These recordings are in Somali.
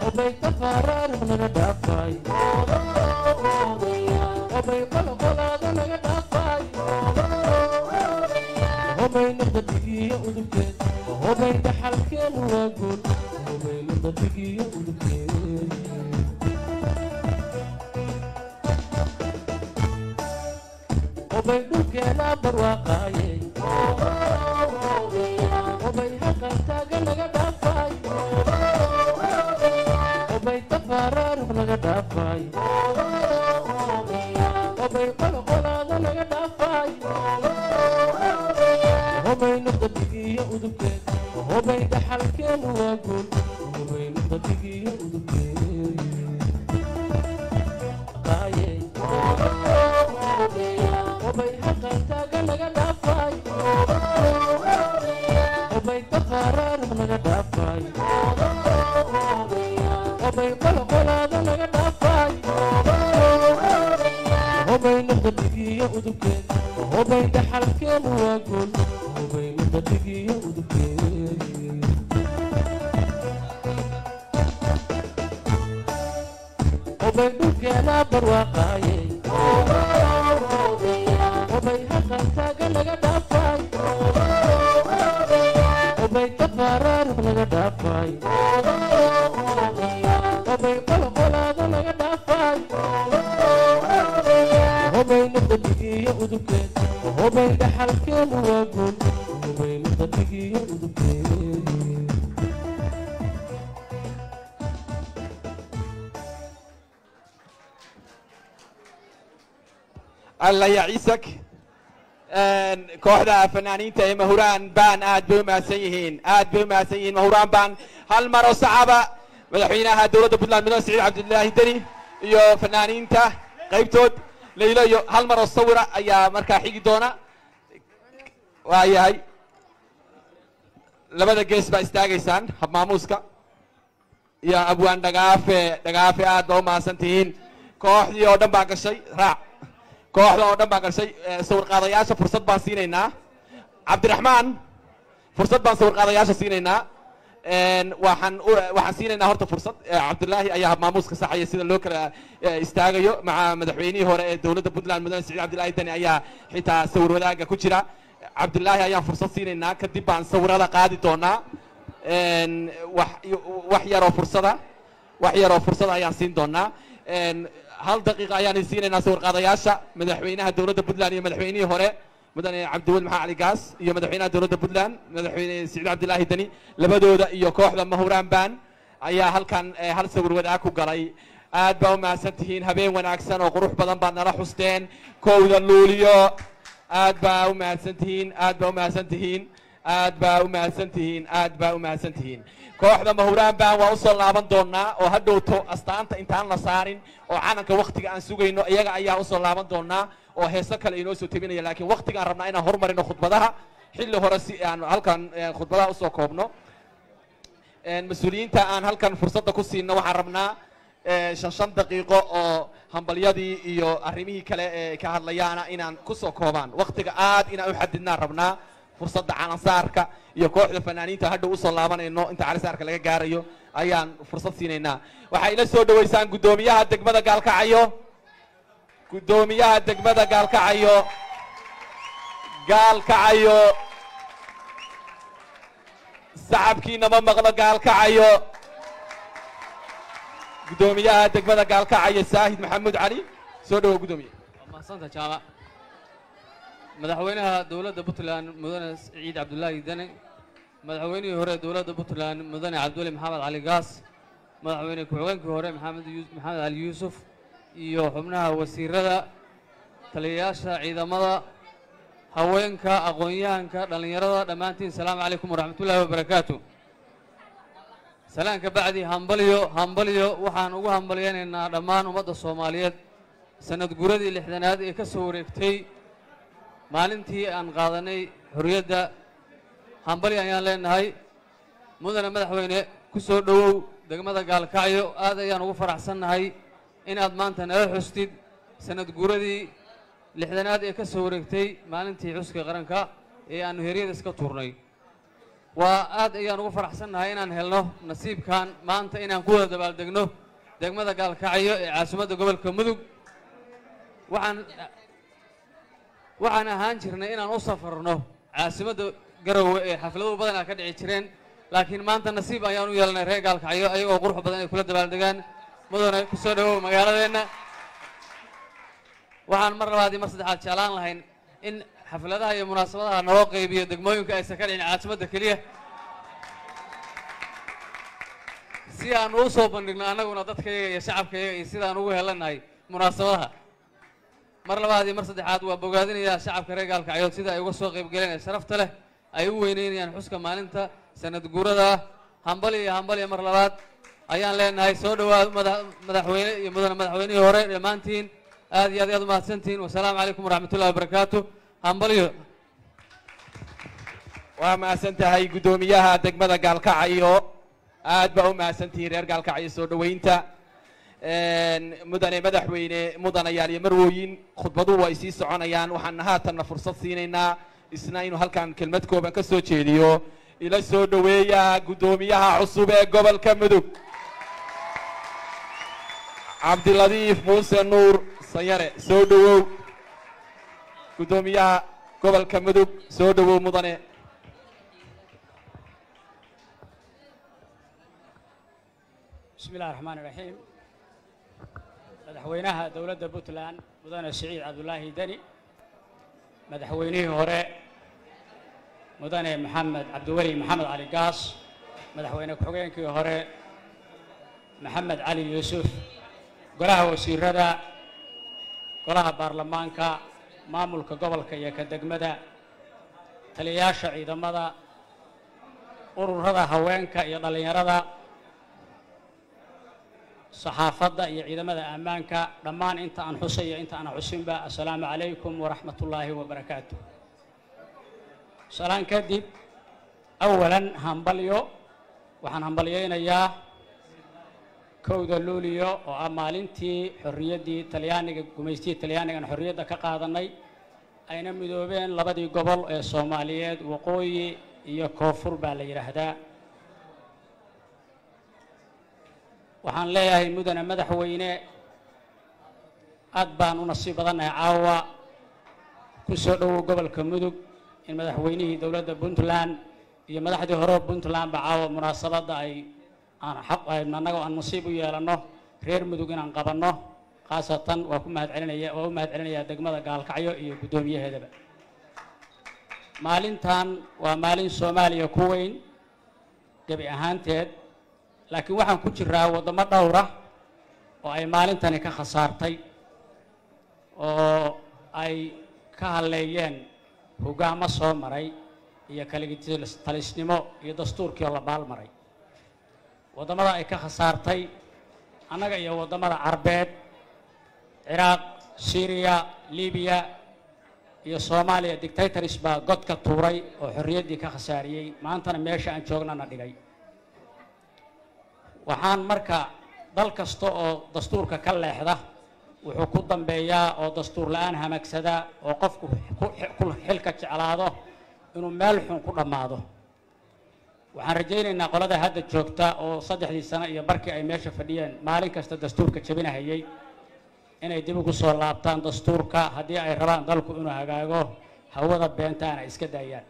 obay tafaaraar naga dhaafay obay qolqolaada naga dhaafay obay naqdadigiyo udubkeed obay dhaxalkeenu waa guul obay naqdadigiyo udubkeed obay dhulkeena barwaaqaayey obay haqantaaga naga dhaafay obay tafaaraarux naga dhaafay obay qolqolaada naga dhaafay obay nuqdadigiyo udubkeed obay dhaxalkeenu waa guul obay nuqdadigiyo udubkeed qaayey obay haqantaaga naga dhaafay obay tafaaraarux naga dhaafay obay qolqolaada naga dhaafay obay nuqdadigiyo udubkeed obay dhaxalkeenu waa guul obay nuqdadigiyo udubkeed obay dhulkeena barwaaqaayey obay haqantaaga naga dhaafay obay tafaaraarux naga dhaafay obay qolqolaada naga dhaafay obay nuqdadigiyo udubkeed obay dhaxalkeenu waa guul obay nuqdadigiyo udubkeed alla ya ciisak kooxda fanaaniinta ee mahuraan baan aad bay u mahadsan yihiin aad bay u mahadsan yihiin mahuraan baan hal mar oo sacaba madaxweynaha dowladda puntland mudane siciid cabdilaahi deni iyo fanaaniinta qaybtood laylo iyo hal mar oo sawira ayaa markaa xigi doona waa yahay labada gees baa istaagaysaan habmaamuuska iyo abwaan dhagaafe dhagaafe aad baa u mahadsan tihiin kooxdii oo dhan baa gashay raac kooxda oo dhan baan gashay sawir qaadayaasha fursad baan siinaynaa cabdiraxmaan fursad baan sawir qaadayaasha siinaynaa waxaan waxaan siinaynaa horta fursad cabdilaahi ayaa maamuuska saxaya sida loo kala istaagayo maca madaxweynihii hore ee dowladda puntland mudane siciid cabdilaahi dani ayaa xitaa sawir wadaaga ku jira cabdilaahi ayaan fursad siinaynaa kadib baan sawirada qaadi doonaa wax wax yaroo fursada wax yaroo fursada ayaan siin doonaa hal daqiiqa ayaan siinaynaa sawir qaadayaasha madaxweynaha dowladda puntland iyo madaxweynihii hore mudane cabdiweli maxamed cali gaas iyo madaxweynaha dowladda puntland madaxweyne siciid cabdilaahi deni labadooda iyo kooxda mahuraan baan ayaa halkan hal sawir wadaag ku galay aad baa u mahadsan tihiin habeen wanaagsan oo qurux badan baad nala xusteen kowda luuliyo aad baa u mahadsan tihiin aad baa u mahadsan tihiin aad baa u mahadsan tihiin aad baa u mahadsan tihiin kooxda mahuraan baan waa usoo laaban doonaa oo ha dhowto astaanta intaan la saarin oo calanka waktiga aan sugayno iyaga ayaa usoo laaban doonaa oo heeso kale inoo soo tebinaya laakiin waktigaan rabnaa inaan horumarino khudbadaha xilli hore si aan halkan khudbadaha usoo koobno mas-uuliyiinta aan halkan fursadda ku siino waxaan rabnaa shan shan daqiiqo oo hambalyadii iyo arrimihii kale ee ka hadlayaana inaan kusoo koobaan waktiga aad inaan u xadidnaan rabnaa fursadda calansaarka iyo kooxda fanaaniinta hadhow usoo laabanayno inta calisaarka laga gaarayo ayaan fursad siinaynaa waxay ila soo dhoweysaan guddoomiyaha degmada gaalkacayo guddoomiyaha degmada gaalkacayo gaalkacayo sacabkiina ma maqlo gaalkacayo guddoomiyaha degmada gaalkacayo saahid maxamuud cali soo dhawow guddoomiye mahsanta jaamac madaxweynaha dowladda puntland mudane siciid cabdulaahi dene madaxweynihii hore dowladda puntland mudane cabdiweli maxamed cali gaas madaxweyne ku-xigeenkii hore maxamed maxamed cali yuusuf iyo xubnaha wasiirada taliyayaasha ciidamada haweenka aqoon-yahanka dhallinyarada dhammaantiin asalaamu calaykum waraxmatullaahi wabarakaatu salaan ka bacdi hambalyo hambalyo waxaan ugu hambalyaynaynaa dhammaan ummadda soomaaliyeed sanad guradii lixdanaad ee ka soo wareegtay maalintii aan qaadanay xorriyadda hambali ayaan leenahay mudane madaxweyne ku soo dhowow degmada gaalkacyo aad ayaan ugu faraxsannahay inaad maanta nala xustid sanad guuradii lixdanaad ee ka soo wareegtay maalintii xuska qaranka ee aannu heryada iska tuurnay waa aad ayaan ugu faraxsannahay inaan helno nasiibkan maanta inaan ku wada dabaaldegno degmada gaalkacyo ee caasimadda gobolka mudug waxaan waxaan ahaan jirnay inaan u safarno caasimadda garowe ee xaflado badan a ka dhici jireen laakiin maanta nasiib ayaan u yeelanay reer gaalkacyo ayagoo qurux badan ay kula dabaaldegaan mudane ku soo dhawow magaaladeenna waxaan mar labaad iyo mar saddexaad jeclaan lahayn in xafladaha iyo munaasabadaha naloo qaybiyo degmooyinka aysan ka dhicin caasimadda keliya si aan u soo bandhigno annaguna dadkayaga iyo shacabkayaga iyo sidaan ugu helanahay munaasabadaha mar labaad iyo mar saddexaad waa bogaadinayaa shacabka reer gaalkacyood sida ay uga soo qaybgaleen ee sharafta leh ay u weyneynayaan xuska maalinta sanad guurada ah hambali iyo hambali mar labaad ayaan leenahay soo dhawaad mada- madaxweyne iyo mudane madaxweynihii hore dhammaantiin aad iyo aad ayaad umahadsantihiin wasalaamu calaykum waraxmatullahi wabarakaatu hambaliyo waa mahadsan tahay guddoomiyaha degmada gaalkacyo aad baa u mahadsantihiin reer gaalkacyo soo dhoweynta mudane madaxweyne mudanayaal iyo marwooyin khudbaduhu ay sii soconayaan waxaan haatanna fursad siinaynaa isna inuu halkan kelmad kooban ka soo jeediyo ila soo dhoweeya guddoomiyaha cusub ee gobolka mudug cabdiladiif muuse nuur sayare soo dhowow guddoomiyaha gobolka mudug soo dhowow mudane بسم الله الرحمن الرحيم مدحوينها دولة بوتلان مدن سعيد عبد الله دني مدحوينه هراء مدن محمد عبد الولي محمد علي قاص مدحوينه كحوين كي هراء محمد علي يوسف قلها وسير ردا قلها بارلمانكا مامولك قبلك يا كدقمدا تلياشا عيدا مدى urur rada haweenka iyo dhallinyarada saxaafadda iyo ciidamada ammaanka dhammaan inta aan xusay iyo inta aan xusinba assalaamu calaykum waraxmat ullaahi wabarakaatu salaan kadib awalan hambalyo waxaan hambalyaynayaa kowda luuliyo oo ah maalintii xorriyaddii talyaaniga gumaystihii talyaanigan xorriyadda ka qaadanay ayna midoobeen labadii gobol ee soomaaliyeed waqooyi iyo koonfur baa la yidhaahdaa waxaan leeyahay mudane madaxweyne aad baan u nasiib badannahay caawa ku soo dhowow gobolka mudug in madaxweynihii dowladda puntland iyo madaxdii hore puntland ba caawa munaasabadda ay aan xaq annagoo aan nasiib u yeelanno reer mudug inaan qabanno khaasatan waa ku mahad celinaya waa u mahad celinayaa degmada gaalkacyo iyo guddoomiyaheedaba maalintan waa maalin soomaaliya ku weyn gebi ahaanteed laakiin waxaan ku jiraa waddamo dhowra oo ay maalintani ka khasaartay oo ay ka hadleeyeen hoggaamo soo maray iyo kaligitalisnimo iyo dastuurkii oo la baalmaray waddamada ay ka khasaartay annaga iyo waddamada carbeed ciraaq syriya libiya iyo soomaaliya dictatoris baa god ka tuuray oo xorriyaddii ka khasaariyey maantana meesha aan joognana dhigay waxaan marka dal kasta oo dastuurka ka leexda wuxuu ku dambeeyaa oo dastuur la-aan hamagsada oo qofku ku xilka jeclaado inuu meel xun ku dhammaado waxaan rajaynaynaa qolada hadda joogta oo saddexdii sano iyo barkii ay meesha fadhiyeen maalin kasta dastuurka jebinahayay inay dib ugu soo laabtaan dastuurka haddii ay rabaan dalku inuu hagaago hawada beentaana iska daayaan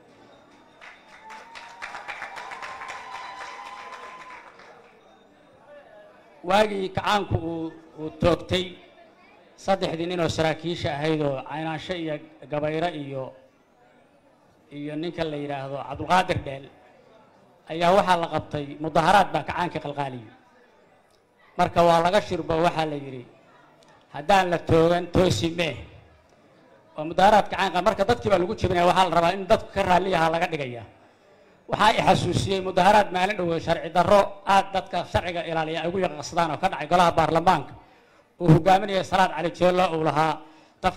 waagii kacaanku uu uu toogtay saddexdii nin oo saraakiisha ahayd oo caynaansho iyo gabayro iyo iyo ninka la yidhaahdo cabdulqaadir dheel ayaa waxaa la qabtay mudaharaad baa kacaanka qalqaaliyo marka waa laga shirbo waxaa la yidhi haddaan la toogan toosi mee waa mudaharaad kacaanka marka dadkii baa lagu jebinaya waxaa la rabaa in dadku ka raalliyaha laga dhigaya waxaa i xasuusiyey mudaharaad maalin dhowe sharci darro aad dadka sharciga ilaaliya ay ugu yaqaqsadaan oo ka dhacay golaha baarlamaanka uu hogaaminaya salaad cali jeello uu lahaa